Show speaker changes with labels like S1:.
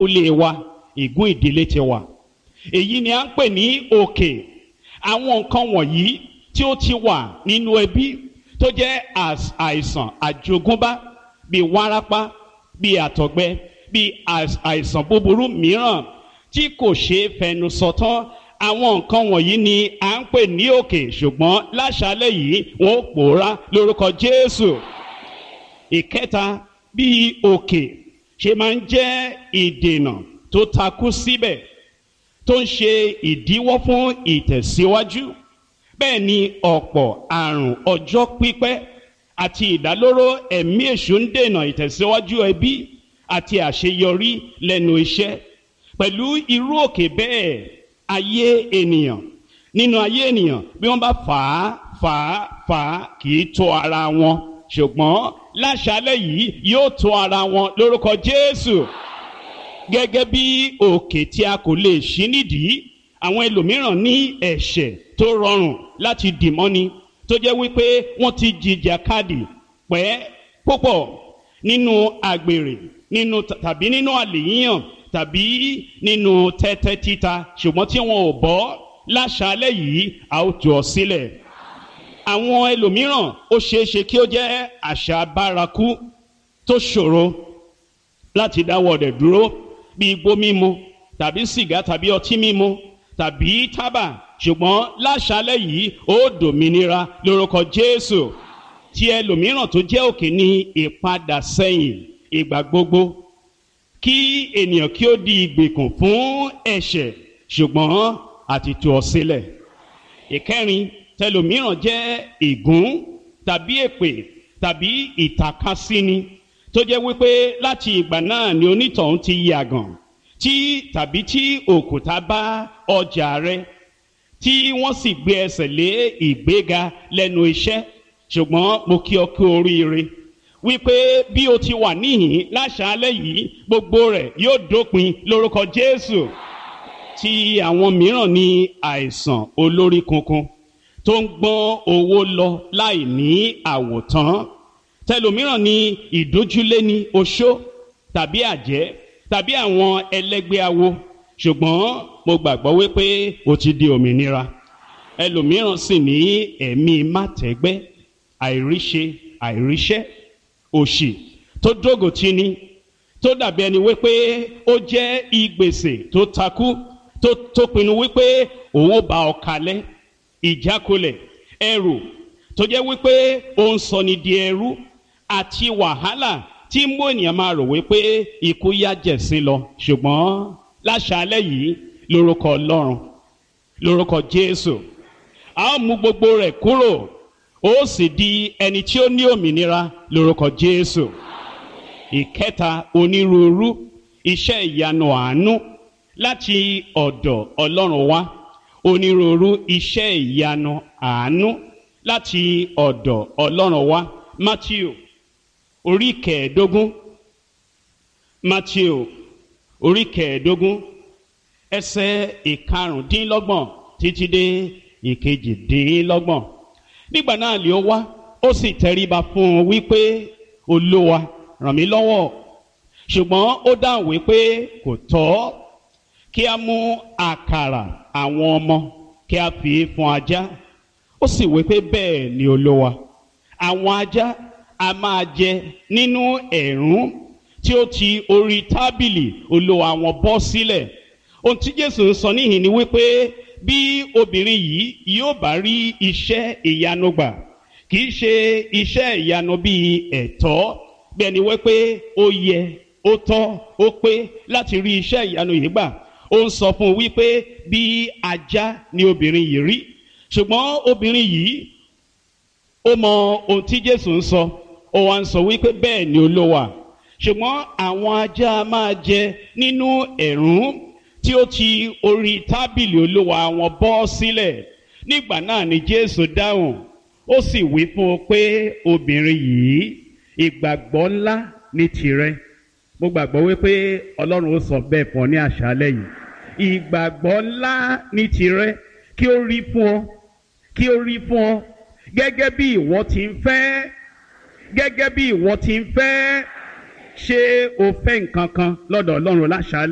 S1: ilé wa ìgún ìdílé ti wà èyí ni à ń pè ní òkè àwọn nǹkan wọ̀nyí tí ó ti wà nínú ẹbí tó jẹ́ àìsàn àjogúnbá bíi wárápá bíi àtọ̀gbẹ bíi àìsàn búburú mìíràn tí kò ṣeé fẹnu sọ tán àwọn nǹkan wọ̀nyí ni à ń pè ní òkè ṣùgbọ́n láṣálẹ̀ yìí wọ́n pòórá lórúkọ Jésù ìkẹta bíi òkè ṣe máa ń jẹ́ ìdènà tó takú síbẹ̀ tó ń ṣe ìdíwọ́ fún ìtẹ̀síwájú bẹ́ẹ̀ ni ọ̀pọ̀ àrùn ọjọ́ pípẹ́ àti ìdálóró ẹ̀mí èṣù ń dènà ìtẹ̀síwájú ẹbí àti àṣeyọrí lẹ́nu iṣẹ́ pẹ̀lú irú òkè bẹ́ẹ̀ ayé ènìyàn nínú ayé ènìyàn bí wọ́n bá fà á fà á fà á kì í tó ara wọn ṣùgbọ́n láṣálẹ̀ yìí yóò tó ara wọn lórúkọ Jésù gẹ́gẹ́ bí òkè tí a kò lè ṣí nídìí àwọn ẹlòmíràn ní ẹ̀ṣẹ̀ tó rọrùn láti dìmọ́ni tó jẹ́ wípé wọ́n ti jìjàkadì pẹ́ púpọ̀ nínú àgbèrè nínú tàbí nínú àlèyíyàn tàbí nínú tẹ́tẹ́ títa ṣùgbọ́n tí wọn ò bọ́ láṣálẹ̀ yìí a ó tú ọ sílẹ̀ àwọn ẹlòmíràn ó ṣeé ṣe kí ó jẹ́ àṣà bárakú tó ṣòro láti dáwọ́ rẹ̀ dúró bí igbó mímu tàbí sìgá tàbí ọtí mímu tàbí tábà ṣùgbọ́n láṣálẹ̀ yìí ó dòmìnira lórúkọ Jésù tí ẹlòmíràn tó jẹ́ òkè ní ìpadà sẹ́yìn ìgbà gbogbo kí ènìyàn kí ó di ìgbèkùn fún ẹ̀ṣẹ̀ ṣùgbọ́n àti tú ọ sílẹ̀ ìkẹrin tẹlòmíràn jẹ́ ègún tàbí èpè tàbí ìtàkasíni tó jẹ́ wípé láti ìgbà náà ni onítọ̀hún ti yàgàn tí tàbí tí òkúta bá ọjà rẹ tí wọ́n sì gbé ẹsẹ̀ lé ìgbéga lẹ́nu iṣẹ́ ṣùgbọ́n mo kí ọ kú oríire wípé bí o ti wà níhìn láṣálẹ́ yìí gbogbo rẹ̀ yóò dópin lórúkọ Jésù tí àwọn mìíràn ní àìsàn olórí kunkun tó ń gbọ́n owó lọ láì ní àwòtán tẹlòmíràn ní ìdójúlé ní oṣó tàbí àjẹ́ tàbí àwọn ẹlẹ́gbẹ́ awo ṣùgbọ́n mo gbàgbọ́ wípé o ti di òmìnira ẹlòmíràn sì ní ẹ̀mí mátẹ́gbẹ́ àìríṣe àìríṣẹ́ òṣì tó dógò tí ni tó dàbí ẹni wípé ó jẹ́ ìgbèsè tó takú tó tó pinnu wípé òun ó bá ọ kalẹ̀ ìjákulẹ̀ ẹrù tó jẹ́ wípé ó ń sọni di ẹrú àti wàhálà tí mú ènìyàn máa rò wípé ikú yá jẹ̀sín lọ ṣùgbọ́n láṣálẹ́ yìí lórúkọ Ọlọ́run lórúkọ Jésù a ó mú gbogbo rẹ̀ kúrò ó sì di ẹni tí ó ní òmìnira lórúkọ Jésù ìkẹta onírúurú iṣẹ́ ìyanu àánú láti ọ̀dọ̀ Ọlọ́run wá onírúurú iṣẹ́ ìyanu àánú láti ọ̀dọ̀ Ọlọ́run wá Matthew orí kẹẹ̀ẹ́dógún Matthew orí kẹẹ̀ẹ́dógún ẹsẹ̀ ìkarùndínlọ́gbọ̀n títí dé ìkejìdínlọ́gbọ̀n nígbà náà lè ó wá ó sì tẹríba fún un wípé olúwa ràn mí lọ́wọ́ ṣùgbọ́n ó dáhùn wípé kò tọ́ kí a mú àkàrà àwọn ọmọ kí a fi fún ajá ó sì wípé bẹ́ẹ̀ ni olúwa àwọn ajá a máa jẹ nínú ẹ̀rún tí ó ti orí tábìlì olúwa wọn bọ́ sílẹ̀ ohun tí jésù ń sọ níhìn ni wípé bí obìnrin yìí yóò bá rí iṣẹ́ ìyanu gbà kì í ṣe iṣẹ́ ìyanu bíi ẹ̀tọ́ bí ẹni wípé ó yẹ ó tọ́ ó pé láti rí iṣẹ́ ìyanu yìí gbà ó ń sọ fún un wípé bí ajá ni obìnrin yìí rí ṣùgbọ́n obìnrin yìí ó mọ ohun tí Jésù ń sọ ó wá ń sọ wípé bẹ́ẹ̀ ni olówà ṣùgbọ́n àwọn ajá máa jẹ nínú ẹ̀rún tí ó ti orí tábìlì olówà wọn bọ́ sílẹ̀ nígbà náà ni Jésù dáhùn ó sì wí fún un pé obìnrin yìí ìgbàgbọ́ ńlá ní tirẹ̀ mo gbàgbọ́ wípé Ọlọ́run ó sọ bẹ́ẹ̀ fún ọ ní àṣálẹ́ yìí ìgbàgbọ́ ńlá ní tirẹ̀ kí ó rí fún ọ kí ó rí fún ọ gẹ́gẹ́ bí ìwọ ti ń fẹ́ gẹ́gẹ́ bí ìwọ ti ń fẹ́ ṣé o fẹ́ nǹkan kan lọ́dọ̀ Ọlọ́run láṣálẹ́.